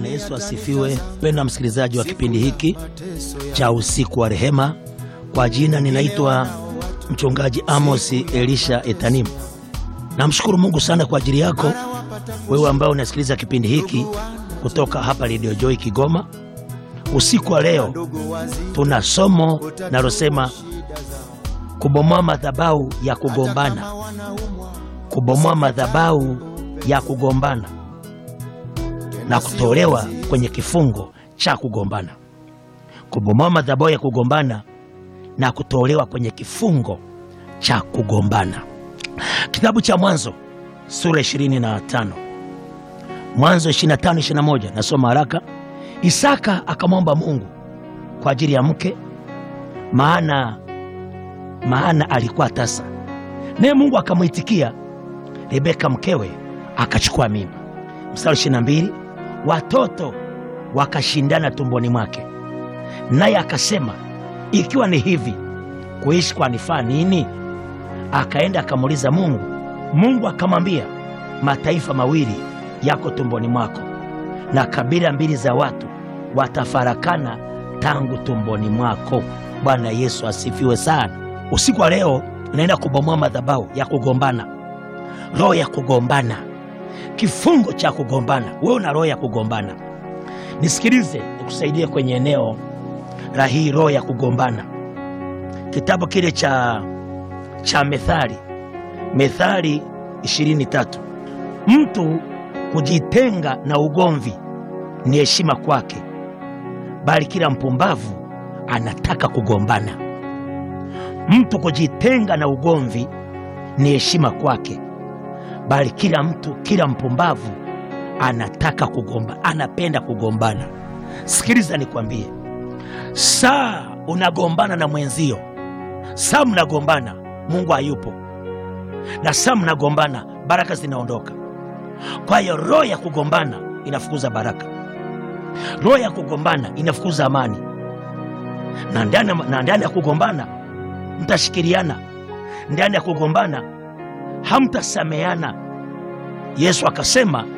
Bwana Yesu asifiwe. Mpendwa msikilizaji wa kipindi hiki cha usiku wa rehema, kwa jina ninaitwa mchungaji Amos Elisha Etanimu. Namshukuru Mungu sana kwa ajili yako wewe ambaye unasikiliza kipindi hiki kutoka hapa Radio Joy Kigoma. Usiku wa leo tuna somo nalosema kubomoa madhabahu ya kugombana, kubomoa madhabahu ya kugombana na kutolewa kwenye kifungo cha kugombana, kubomoa madhabahu ya kugombana na kutolewa kwenye kifungo cha kugombana. Kitabu cha Mwanzo sura 25, Mwanzo 25 21, nasoma haraka. Isaka akamwomba Mungu kwa ajili ya mke, maana maana alikuwa tasa, naye Mungu akamwitikia. Rebeka mkewe akachukua mimba. Mstari 22, watoto wakashindana tumboni mwake, naye akasema, ikiwa ni hivi kuishi kwanifaa nini? Akaenda akamuuliza Mungu. Mungu akamwambia, mataifa mawili yako tumboni mwako, na kabila mbili za watu watafarakana tangu tumboni mwako. Bwana Yesu asifiwe sana. Usiku wa leo naenda kubomoa madhabahu ya kugombana, roho ya kugombana, kifungo cha kugombana. Wewe una roho ya kugombana, nisikilize, nikusaidie kwenye eneo la hii roho ya kugombana. Kitabu kile cha, cha Methali, Methali 23, mtu kujitenga na ugomvi ni heshima kwake, bali kila mpumbavu anataka kugombana. Mtu kujitenga na ugomvi ni heshima kwake, bali kila mtu, kila mpumbavu anataka kugomba, anapenda kugombana. Sikiliza nikwambie, saa unagombana na mwenzio, saa mnagombana, Mungu hayupo, na saa mnagombana, baraka zinaondoka. Kwa hiyo roho ya kugombana inafukuza baraka, roho ya kugombana inafukuza amani, na ndani na ndani ya kugombana mtashikiliana, ndani ya kugombana hamtasameana. Yesu akasema